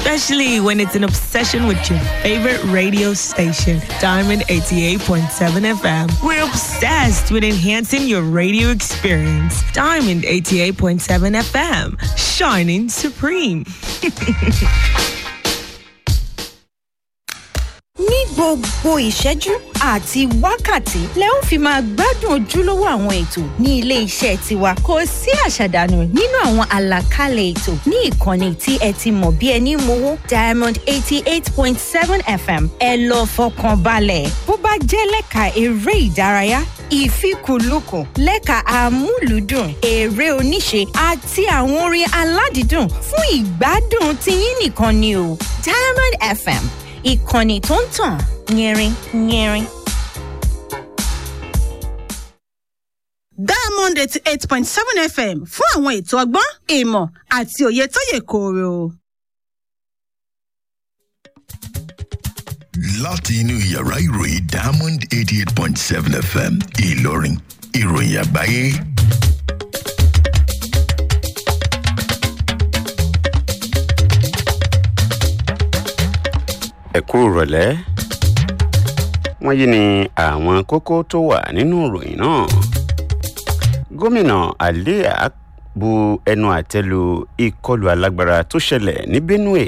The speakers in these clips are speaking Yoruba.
especially when it's an obsession with your favorite radio station, Diamond 88.7 FM. We're obsessed with enhancing your radio experience. Diamond 88.7 FM, shining supreme. ní gbogbo ìṣẹ́jú àti wákàtí lẹ ó fi máa gbádùn ojúlówó àwọn ètò ní ilé iṣẹ́ tiwa kò sí àṣàdànù nínú àwọn àlàkalẹ̀ ètò ní ìkànnì tí ẹ ti mọ̀ bí ẹni mowó diamond eighty eight point seven fm ẹ lọ fọkàn balẹ̀ bó bá jẹ́ lẹ́ka eré ìdárayá ìfikùnlukùn lẹ́ka amúlùúdùn eré oníṣe àti àwọn orin aládìídùn fún ìgbádùn tiyín nìkan ni o diamond fm ìkànnì tó ń tàn yẹrin yẹrin. diamond eighty eight point seven fm fún àwọn ètò ọgbọ́n ìmọ̀ àti òye tó yè kooro. láti inú yàrá ìròyìn diamond eighty eight point seven fm ìlọrin ìròyìn àgbáyé. ẹ kú ìrọ̀lẹ́ wọ́n yí ni àwọn kókó tó wà nínú ìròyìn náà gómìnà alia bu ẹnu àtẹ́lu ìkọlù alágbára tó ṣẹlẹ̀ ní benue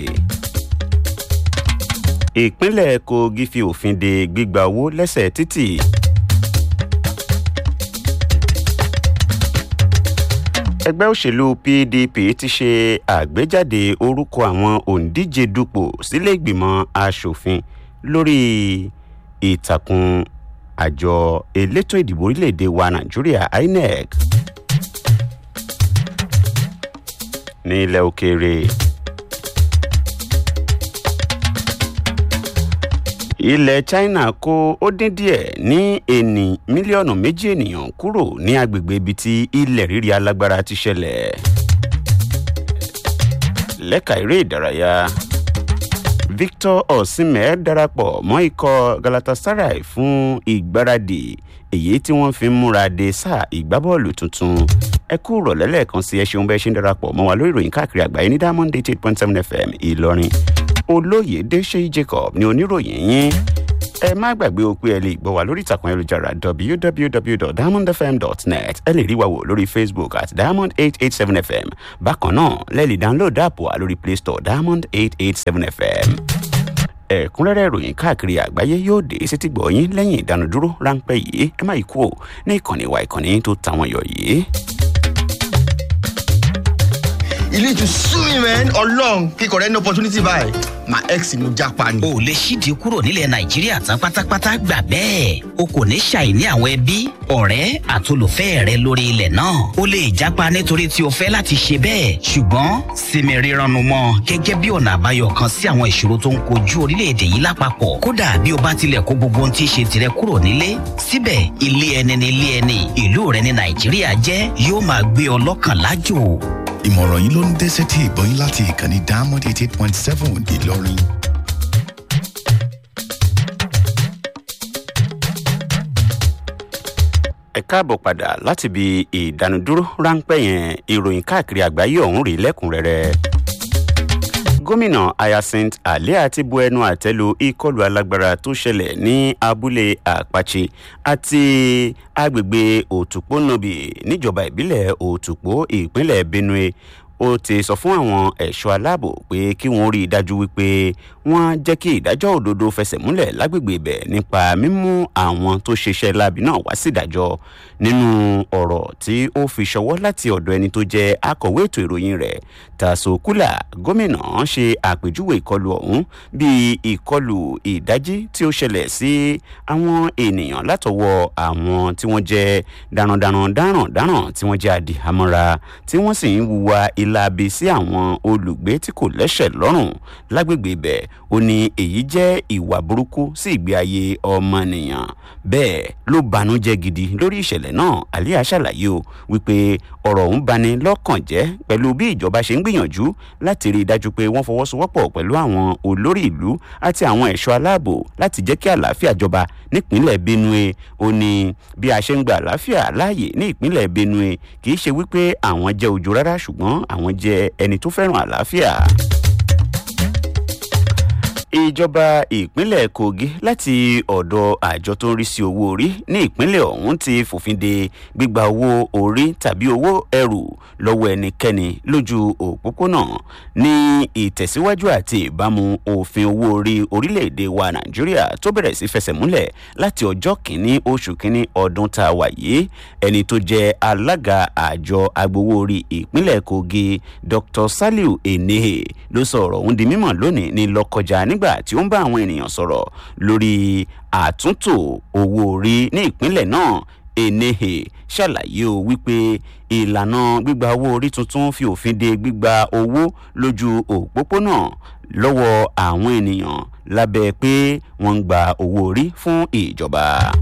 ìpínlẹ̀ kogi fi òfin de gbígba owó lẹ́sẹ̀ títì ẹgbẹ́ òṣèlú pdp ti ṣe àgbéjáde orúkọ àwọn òǹdíje dupò sílé ìgbìmọ̀ asòfin lórí ìtàkùn àjọ elétò ìdìbò orílẹ̀-èdè wa nàìjíríà inec ní ilẹ̀ òkèèrè ilẹ̀ china kó ó dín díẹ̀ ní ẹni mílíọ̀nù méjì ènìyàn kúrò ní agbègbè ibi tí ilẹ̀ rírì alágbára ti ṣẹlẹ̀ lẹ́ka eré ìdárayá victor osimhen darapọ̀ mọ́ ikọ̀ galatasaray fún ìgbáradì èyí tí wọ́n fi ń múra de sáà ìgbábọ́ọ̀lù tuntun ẹ kú rọ̀lẹ́ lẹ́ẹ̀kan sí ẹ ṣeun bẹ́ẹ̀ ṣe ń darapọ̀ mọ́ wa lórí ìròyìn káàkiri àgbáyé ní diamond eight eight point seven fm ìlọrin olóyèdè ṣéyí jacob ní oníròyìn yín ẹ má gbàgbé o pé ẹ lè gbọ́ wa lórí ìtàkùn ayélujára www.diamondfm.net ẹ lè rí wa wò lórí facebook at diamond eight eight seven fm bákan náà lẹ́ẹ̀lì download app wa lórí play store diamond eight eight seven fm ẹ̀kúnrẹ́rẹ́ ìròyìn káàkiri àgbáyé yóò dé sétí gbọ̀nyín lẹ́yìn ìdánudúró ráńpẹ́ yìí ẹ má yí kú ò ní ìkànnì wa ìkànnì tó tàwọn yọ yìí. you need to sue me man ọlọrun kíkọ rẹ ní opportunity báyìí my ex ni mo japa ni. o lè ṣídìí kúrò nílẹ̀ nàìjíríà tán pátápátá gbà bẹ́ẹ̀ o kò ní ṣàìní àwọn ẹbí ọ̀rẹ́ àtolùfẹ́ rẹ lórí ilẹ̀ náà o lè jápa nítorí tí o fẹ́ láti ṣe bẹ́ẹ̀ ṣùgbọ́n sinmi rírannu mọ́ gẹ́gẹ́ bí ọ̀nà àbáyọ kan sí àwọn ìṣòro tó ń kojú orílẹ̀-èdè yìí lápapọ̀ kódà bí o bá tilẹ̀ kó gbogbo ohun tí í ṣe tirẹ̀ kúrò nílé síbẹ̀ ilé ẹni ní ilé ẹni ìlú rẹ ní nàìjíríà jẹ́ yóò máa gbé ọ lọ́kàn lájò ìmọ̀ràn yìí ló ń dé sétí ìbọn yín láti ìkànnì diamond eight eight point seven ìlọrin. ẹ káàbọ̀ padà láti ibi ìdánudúró ráńpẹ́ yẹn ìròyìn káàkiri àgbáyé ọ̀hún rí lẹ́kùnrẹ́rẹ́ gómìnà hyacinth alia ti bu ẹnu àtẹ́lu ìkọlù alágbára tó ṣẹlẹ̀ ní abúlé àpàchì àti agbègbè òtùpónàbì níjọba ìbílẹ̀ òtùpó ìpínlẹ̀ benue ó ti sọ fún àwọn ẹ̀ṣọ́ aláàbò pé kí wọ́n rí i dájú wípé wọ́n jẹ́ kí ìdájọ́ òdodo fẹsẹ̀ múlẹ̀ lágbègbè ibẹ̀ nípa mímú àwọn tó ṣiṣẹ́ láabi náà wá sí ìdájọ́ nínú ọ̀rọ̀ tí ó fi ṣọwọ́ láti ọ̀dọ̀ ẹni tó jẹ́ akọ̀wé ètò ìròyìn rẹ̀ tasokula gómìnà ṣe àpèjúwe ìkọlù ọ̀hún bíi ìkọlù ìdájí tí ó ṣẹlẹ̀ sí àwọn ènìyàn látọwọ́ àwọn tí wọ́n jẹ́ darandaran darandaran tí wọ́n jẹ́ adìhámọ́ra tí wọ́n sì ń wuwa ìlàbí sí àwọn olùgbé tí kò lẹ́sẹ̀ lọ́rùn lágbègbè ibẹ̀ ó ní èyí jẹ́ ìwà burúkú sí ìgbé ayé ọmọnìyàn bẹ́ẹ̀ ló banújẹ́ gidi lórí ìṣẹ̀lẹ̀ náà àlíyá ṣàlàyé o wípé ọ̀rọ̀ ọ̀hún bani lọ́kàn jẹ́ pẹ̀lú bí ìjọba ṣe ń gbìyànjú láti rí i dájú pé wọ́n fọwọ́sowọ́pọ̀ pẹ̀lú àwọn olórí ìlú àti àwọn ẹ̀ṣọ́ aláàbò láti jẹ́ kí àlàáfíà jọba nípínlẹ̀ benue ó ní bí a ṣe ń gba àlàáfíà láàyè ní ìpínlẹ̀ benue kì í ṣe wípé àwọn jẹ́ ojú rárá ṣùgbọ́n àwọn jẹ́ ẹni tó fẹ́ràn àlàáfíà ìjọba ìpínlẹ̀ kogi láti ọ̀dọ̀ àjọ tó ń rí sí owó orí ní ìpínlẹ̀ ọ̀hún ti fòfin de gbígba owó orí tàbí owó ẹrù lọ́wọ́ ẹnikẹ́ni lójú òpópónà ní ìtẹ̀síwájú àti ìbámu òfin owó orí orílẹ̀-èdè wa nàìjíríà tó bẹ̀rẹ̀ sí fẹsẹ̀ múlẹ̀ láti ọjọ́ kìíní oṣù kìíní ọdún tá a wà yìí ẹni tó jẹ́ alága àjọ agbowó orí ìpínlẹ̀ kogi dr saliu enehe ló sọ ọ̀rọ̀ ọ̀hún di mímọ̀ lónìí ní lọ́kọjá nígbà tí ó ń bá àwọn ènìyàn sọ̀rọ̀ lórí àtúntò owó orí ní ìpínlẹ̀ náà enehe ṣàlàyé o wípé ìlànà gbígba owó orí tuntun fi òfin de gbígba owó lójú òpópónà lọ́wọ́ àwọn ènìyàn lábẹ́ pé wọ́n ń gba owó orí fún ìjọba.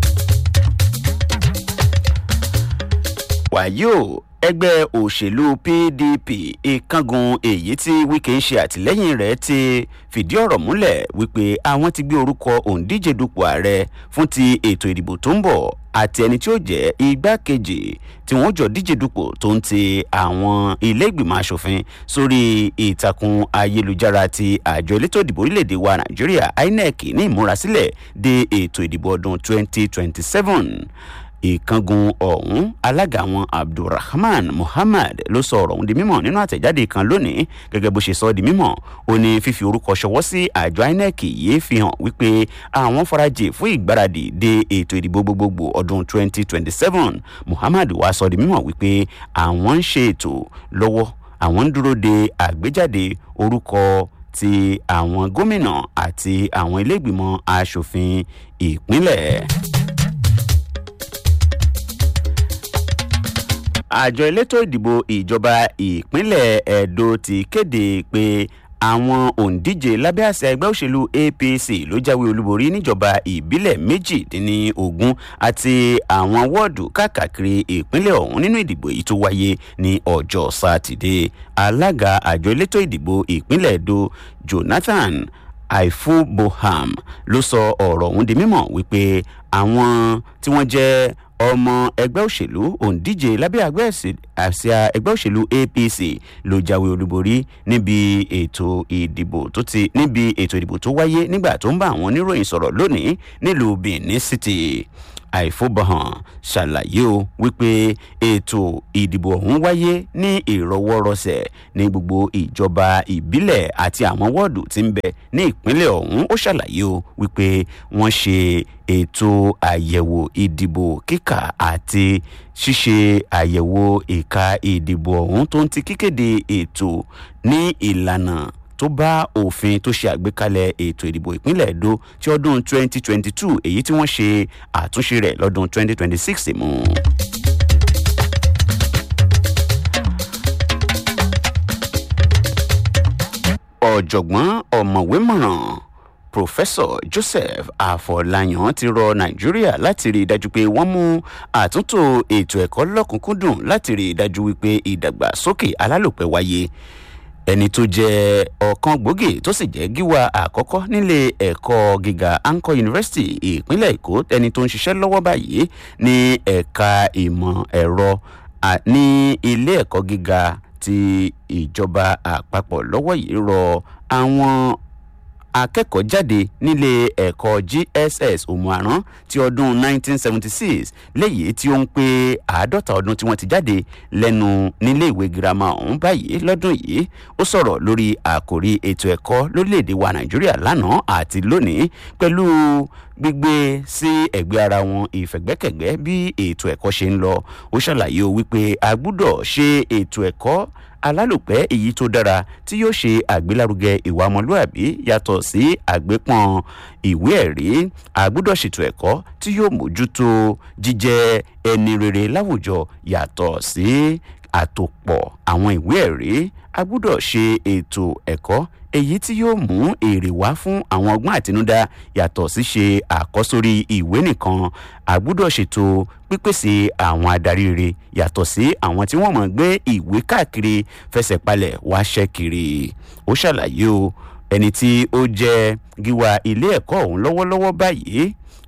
wàyí o ẹgbẹ́ òṣèlú pdp ìkángun èyí tí wike ń ṣe àtìlẹ́yìn rẹ̀ ti fìdí ọ̀rọ̀ múlẹ̀ wípé àwọn ti gbé orúkọ òǹdíje dupò ààrẹ fún ti ètò ìdìbò tó ń bọ̀ àti ẹni tí ó jẹ́ igbákejì tí wọ́n jọ díje dupò tó ń ti àwọn ilé ìgbìmọ̀ asòfin sórí ìtàkùn ayélujára ti àjọ elétò ìdìbò orílẹ̀-èdè wa nàìjíríà inec ní ìmúrasílẹ̀ de ètò ìdìbò ọdún 2027 ìkángun ọ̀hún alága wọn abdulrahman muhammad ló sọ ọ̀rọ̀ ọ̀hún di mímọ̀ nínú àtẹ̀jáde kan lónìí gẹ́gẹ́ bó ṣe sọ ọ́ di mímọ̀ ó ní fífi orúkọ ṣọwọ́ sí àjọ inec yìí fi hàn wípé àwọn farajì fún ìgbáradì de ètò ìdìbò gbogbogbò ọdún 2027 muhammad wá sọ ọ́ di mímọ̀ wípé àwọn ń ṣe ètò lọ́wọ́ àwọn ń dúró de àgbéjáde orúkọ ti àwọn gómìnà àti àwọn ilé ìgbìmọ̀ asòfin ìpínlẹ̀. àjọ elétò ìdìbò ìjọba ìpínlẹ̀ edo ti kéde pé àwọn òǹdíje lábẹ́ àṣẹ ẹgbẹ́ òṣèlú apc ló jáwé olúborí níjọba ìbílẹ̀ méjìdínlógún àti àwọn wọ́ọ̀dù káàkiri ìpínlẹ̀ ọ̀hún nínú ìdìbò yìí tó wáyé ní ọjọ́ sátidé alága àjọ elétò ìdìbò ìpínlẹ̀ edo jonathan aifuboham ló sọ ọ̀rọ̀ ọ̀hún di mímọ̀ wípé àwọn tí wọ́n jẹ́ ọmọ ẹgbẹ́ òṣèlú òǹdíje lábẹ́ àsíá ẹgbẹ́ òṣèlú apc ló jáwé olúborí níbi ètò ìdìbò tó ti níbi ètò ìdìbò tó wáyé nígbà tó ń bá àwọn oníròyìn sọ̀rọ̀ lónìí nílùú benin city àìfọbọhàn ṣàlàyé o wípé ètò ìdìbò ọ̀hún wáyé ní ìrọwọ́rọsẹ̀ ní gbogbo ìjọba ìbílẹ̀ àti àwọn wọ́ọ̀dù tí ń bẹ ní ìpínlẹ̀ ọ̀hún ó ṣàlàyé o wípé wọ́n ṣe ètò àyẹ̀wò ìdìbò kíkà àti ṣíṣe àyẹ̀wò ìka ìdìbò ọ̀hún tó ń ti kíkéde ètò ní ìlànà tó bá òfin tó ṣe àgbékalẹ̀ ètò ìdìbò ìpínlẹ̀ èdò ti ọdún 2022 èyí tí wọ́n ṣe àtúnṣe rẹ̀ lọ́dún 2026 mú. ọ̀jọ̀gbọ́n ọ̀mọ̀wé mọ̀ràn professor joseph afọláyàn ti rọ nàìjíríà láti rí i dájú pé wọ́n mú àtúntò ètò ẹ̀kọ́ lọ́kùnkúndùn láti rí i dájú wípé ìdàgbàsókè alálòpẹ́ wáyé ẹni tó jẹ ọ̀kan gbòógì tó sì jẹ́ gíwá àkọ́kọ́ nílé ẹ̀kọ́ gíga anko university ìpínlẹ̀ èkó ẹni tó ń ṣiṣẹ́ lọ́wọ́ báyìí ní ẹ̀ka ìmọ̀ ẹ̀rọ ní ilé ẹ̀kọ́ gíga ti ìjọba àpapọ̀ lọ́wọ́ yìí rọ àwọn akẹ́kọ̀ọ́ jáde nílé ẹ̀kọ́ gss òmùarán ti ọdún 1976 léyìí tí ó ń pé àádọ́ta ọdún tí wọ́n ti jáde lẹ́nu nílé ìwé girama ọ̀hún báyìí lọ́dún yìí ó sọ̀rọ̀ lórí àkòrí ètò ẹ̀kọ́ lórílẹ̀‐èdè wa nàìjíríà lánàá àti lónìí pẹ̀lú gbígbé sí ẹ̀gbẹ́ ara wọn ìfẹ̀gbẹ́kẹ̀gbẹ́ bí ètò ẹ̀kọ́ ṣe ń lọ ó ṣàlàyé o wípé a gbúdọ̀ ṣe ètò ẹ̀kọ́ alálòpẹ́ èyí tó dára tí yóò ṣe àgbélárugẹ ìwà ọmọlúàbí yàtọ̀ sí àgbépọ̀n ìwé ẹ̀rí àgbúdọ̀ ṣètò ẹ̀kọ́ tí yóò mójútó jíjẹ́ ẹni rere láwùjọ yàtọ̀ sí àtòpọ̀ àwọn ìwé ẹ̀rí àgbúdọ̀ ṣe ètò ẹ̀kọ́ èyí tí yóò mú èrè wá fún àwọn ọgbọ́n àtinúdá yàtọ̀ sí ṣe àkọ́sórí ìwé nìkan àgbúdọ̀ ṣètò pípèsè àwọn adarí rere yàtọ̀ sí àwọn tí wọ́n mọ̀ gbé ìwé káàkiri fẹsẹ̀ palẹ̀ wá ṣẹ́ kiri ó ṣàlàyé o ẹni tí ó jẹ́ gíwá ilé ẹ̀kọ́ ọ̀hún lọ́wọ́lọ́wọ́ báyìí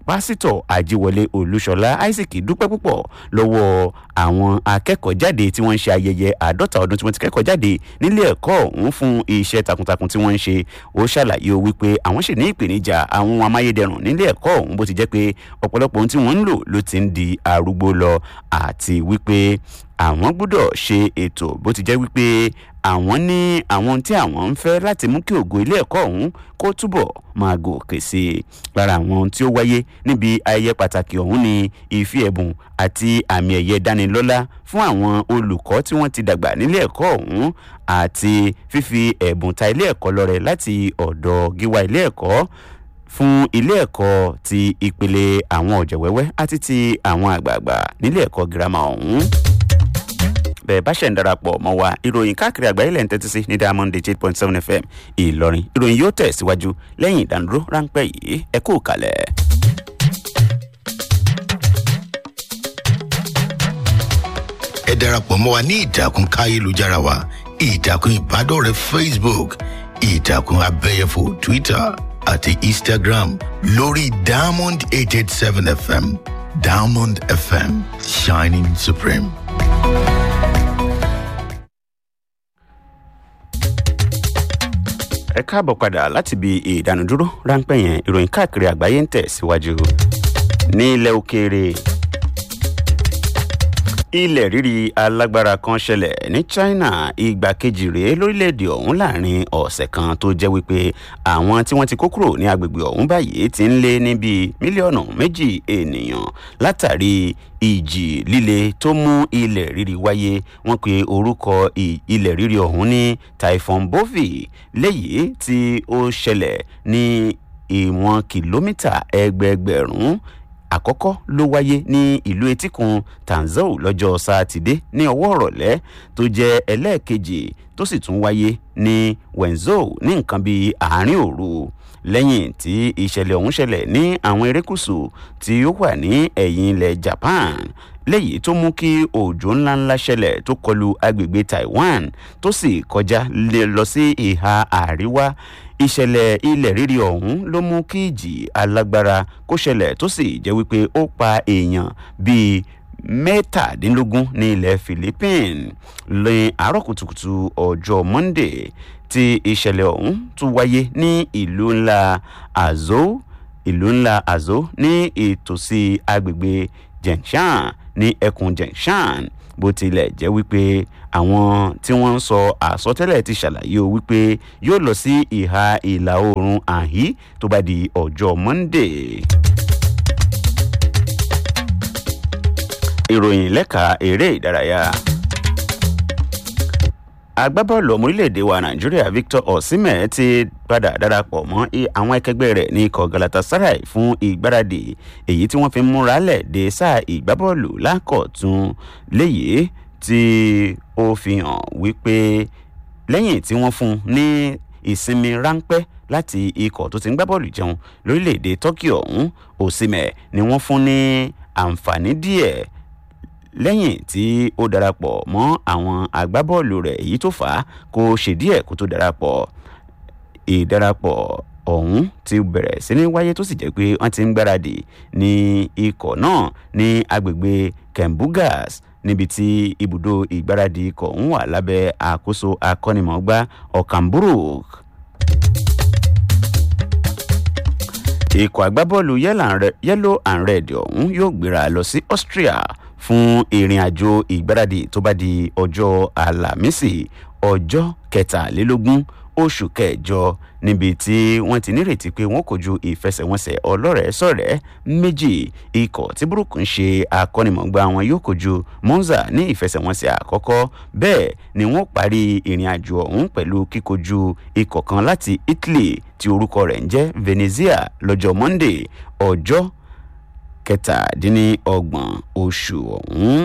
pásítọ̀ àjíwọlé olúṣọlá isaac dúpẹ́ púpọ̀ lọ́wọ́ àwọn akẹ́kọ̀ọ́ jáde tí wọ́n ń ṣe ayẹyẹ àádọ́ta ọdún tí wọ́n ti kẹ́kọ̀ọ́ jáde nílé ẹ̀kọ́ ọ̀hún fún iṣẹ́ takuntakun tí wọ́n ń ṣe ó ṣàlàyé wípé àwọn sì ní ìpèníjà àwọn ohun amáyédẹrùn nílé ẹ̀kọ́ ọ̀hún bó ti jẹ́ pé ọ̀pọ̀lọpọ̀ ohun tí wọ́n ń lò ló ti ń di arúgbó lọ àti wípé àwọn gbọ́dọ̀ ṣe ètò bó ti jẹ́ wípé àwọn ní àwọn tí àwọn ń fẹ́ láti mú kí ògo ilé ẹ̀kọ́ ọ̀hún kó túbọ̀ máa gòkè sí i lára àwọn tí ó wáyé níbi ayẹyẹ pàtàkì ọ̀hún ni ìfi ẹ̀bùn àti àmì ẹ̀yẹ dánilọ́lá fún àwọn olùkọ́ tí wọ́n ti dàgbà nílé ẹ̀kọ́ ọ̀hún àti fífi ẹ̀bùn ta ilé ẹ̀kọ́ lọ́rẹ láti ọ̀dọ̀ gíwá ilé ẹ̀kọ́ fún ilé ẹ̀kọ́ ti ìpele àwọn ọ̀jẹ̀wẹ́wẹ́ àti ti àwọn àgbààgbà nílé ẹ̀kọ́ girama ọ̀hún bẹ́ẹ̀ bá ṣẹ̀ ń darapọ̀ mọ́ wa ìròyìn káàkiri àgbáyé lẹ́yìn tẹ́tí sí ní diamond eight point seven fm ìlọrin ìròyìn yóò tẹ̀ síwájú lẹ́yìn ìdánudúró ráńpẹ́ yìí ẹ kú kalẹ̀. ẹ darapọ̀ mọ́ wa ní ìtàkùn káyélujára wa ìtàkùn ìbádọ́rẹ̀ẹ́ facebook ìtàkùn abẹ́yẹfò twitter àti instagram lórí diamond eight eight seven fm diamond fm shining supreme. ẹ káàbọ̀ padà láti ibi ìdánudúró ráńpẹ́ yẹn ìròyìn káàkiri àgbáyé ń tẹ̀ síwájú ní ilẹ̀ òkèèrè ilẹ̀ rírì alágbára kan ṣẹlẹ̀ ní china ìgbà kejì rèé lórílẹ̀‐èdè ọ̀hún láàrin ọ̀sẹ̀ kan tó jẹ́ wípé àwọn tí wọ́n ti kó kúrò ní agbègbè ọ̀hún báyìí ti ń lé ní bíi mílíọ̀nù méjì ènìyàn látàrí ìjì líle tó mú ilẹ̀ rírì wáyé wọ́n pe orúkọ ilẹ̀ rírì ọ̀hún ní typhon bovi léyìí tí ó ṣẹlẹ̀ ní ìwọ̀n kìlómítà ẹgbẹẹgbẹ̀rún àkọ́kọ́ ló wáyé ní ìlú etíkun tanzau lọ́jọ́ sátidé ní ọwọ́ ọ̀rọ̀lẹ́ tó jẹ́ ẹlẹ́ẹ̀kejì tó sì tún wáyé ní wenzhou ní nǹkan bíi àárín òru lẹ́yìn tí ìṣẹ̀lẹ̀ ọ̀hún ṣẹlẹ̀ ní àwọn erékùsù tí ó wà ní ẹ̀yìn ilẹ̀ japan léyìí tó mú kí òjò ńláńlá ṣẹlẹ̀ tó kọlu agbègbè taiwan tó sì kọjá lọ sí ìhà àríwá ìṣẹ̀lẹ̀ ilẹ̀ rírì ọ̀hún ló mú kí ìjì alágbára kó ṣẹlẹ̀ tó sì jẹ́ wípé ó pa èèyàn bíi mẹ́tàdínlógún ní ilẹ̀ philippines lè àárọ̀ kùtùkùtù ọjọ́ monday tí ìṣẹ̀lẹ̀ ọ̀hún tún wáyé ní ìlú ńlá azo ìlú ńlá azo ní ìtòsí agbègbè jenshan ní ẹkùn jenshan bó tilẹ̀ jẹ́ wípé àwọn tí wọ́n ń sọ àsọtẹ́lẹ̀ ti ṣàlàyé o wípé yóò lọ sí ìhà ìlà oòrùn àhí tó bá di ọjọ́ monday. ìròyìn lẹ́ka eré ìdárayá agbábọ́ọ̀lù ọmọ orílẹ̀-èdè wa nàìjíríà victor osimhen ti padà darapọ̀ mọ́ àwọn ẹkẹgbẹ́ rẹ̀ ní ikọ̀ galatasaray fún ìgbáradì èyí tí wọ́n fi ń múra lẹ̀ dé sáà ìgbábọ́ọ̀lù lákọ̀tún léyìí tí ó fi hàn wípé lẹ́yìn tí wọ́n fún ní ìsinmi ráńpẹ́ láti ikọ̀ tó ti ń gbá bọ́ọ̀lù jẹun lórílẹ̀‐èdè turkey ọ̀hún osimhen ni wọ́n fún ní àǹfààní díẹ̀ lẹ́yìn tí ó darapọ̀ mọ́ àwọn agbábọ́ọ̀lù rẹ̀ èyí tó fà á kó ṣe díẹ̀ kó tó darapọ̀ ìdarapọ̀ ọ̀hún ti bẹ̀rẹ̀ sí ní wáyé tó sì jẹ́ pé wọ́n ti ń gbáradì ní ikọ̀ náà ní agbègbè kembugas níbi tí ibùdó ìgbáradì ikọ̀ ń wà lábẹ́ àkóso akọ́nimọ̀ọ́gbá ọ̀kànbúrúk. ikọ̀ agbábọ́ọ̀lù yellow and red ọ̀hún yóò gbéra lọ sí austria fún ìrìn àjò ìgbáradì tó bá di ọjọ́ àlàmísì ọjọ́ kẹtàlélógún oṣù kẹjọ níbi tí wọ́n ti nírètí pé wọ́n kojú ìfẹsẹ̀wọnsẹ̀ ọlọ́rẹ̀ẹ́ sọ̀rẹ́ méjì ikọ̀ tí burúkú ń ṣe akọ́nimọ̀gbá wọn yóò kojú monza ní ìfẹsẹ̀wọnsẹ̀ àkọ́kọ́ bẹ́ẹ̀ ni wọ́n parí ìrìn àjò ọ̀hún pẹ̀lú kíkojú ikọ̀ kan láti italy tí orúkọ rẹ̀ ń jẹ́ venezia lọ́jọ́ monday ọjọ́ kẹtàdínlọ́gbọ̀n oṣù ọ̀hún.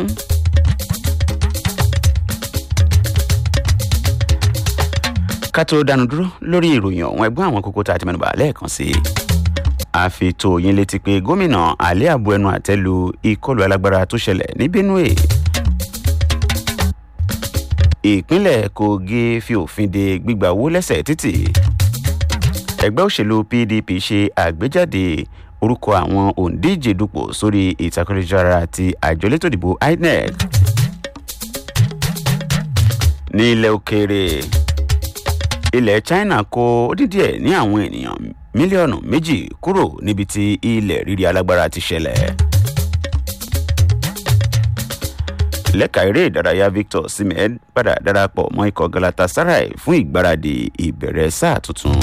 ká tó dánu dúró lórí ìròyìn ọ̀hún ẹgbọ́n àwọn kókó tá a ti mẹ́nuba lẹ́ẹ̀kan sí i. a fi tó yín létí pé gómìnà alẹ́ àbọ̀ ẹnu àtẹ́lu ìkọlù alágbára tó ṣẹlẹ̀ ní benue. ìpínlẹ̀ kogi fi òfin de gbígbà owó lẹ́sẹ̀ títì. ẹgbẹ́ òṣèlú pdp ṣe àgbéjáde orúkọ àwọn òǹdíje dupò sórí ìtakùrẹ́jára àti àjọ elétò ìdìbò inec ní ilẹ̀ òkèèrè ilẹ̀ china kó dídí ẹ̀ ní àwọn ènìyàn mílíọ̀nù méjì kúrò níbi tí ilẹ̀ rírí alágbára ti ṣẹlẹ̀. lẹ́ka eré ìdárayá victor simed padà darapọ̀ mọ́ ikọ̀ galatasaray fún ìgbáradì ìbẹ̀rẹ̀ sáà tuntun.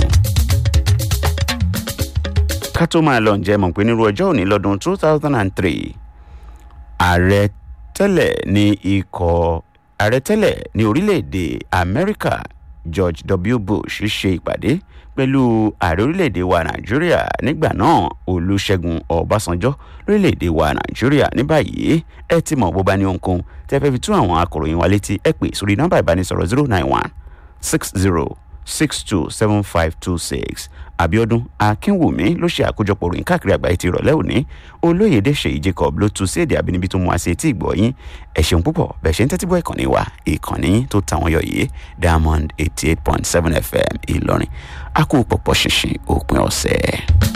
ká tó máa lọ ǹjẹ́ mọ̀ pé nírú ọjọ́ òní lọ́dún two thousand and three ààrẹ tẹ́lẹ̀ ní ikọ̀ ààrẹ tẹ́lẹ̀ ní orílẹ̀-èdè amẹ́ríkà george w bush ṣe ìpàdé pẹ̀lú ààrẹ orílẹ̀-èdè wa nàìjíríà nígbà náà olùṣègùn ọbásanjọ́ lórílẹ̀-èdè wa nàìjíríà ní báyìí ẹ ti mọ̀ bó bá ní ohunkóhun tẹ́ fẹ́ fi tún àwọn akọ̀ròyìn wa létí ẹ pè sórí nọ́mbà ìbánisọ̀rọ̀ zero nine one six zero six two seven five two six abiodun akínwùmí ló ṣe àkójọpọ̀ ròyìn káàkiri àgbáyé ti ìrọ̀lẹ́ òní olóyèdè ṣèyí jacob ló tu sí èdè àbínibí tó mú wá sí etí ìgbọ́ yín ẹ ṣeun púpọ̀ bẹ́ẹ̀ ṣe ń tẹ́tí bọ́ ìkànnì wa ìkànnì tó tàwọn yọ yìí diamond eighty eight point seven fm ìlọrin a kú pọ̀pọ̀ ṣinṣin òpin ọ̀sẹ̀.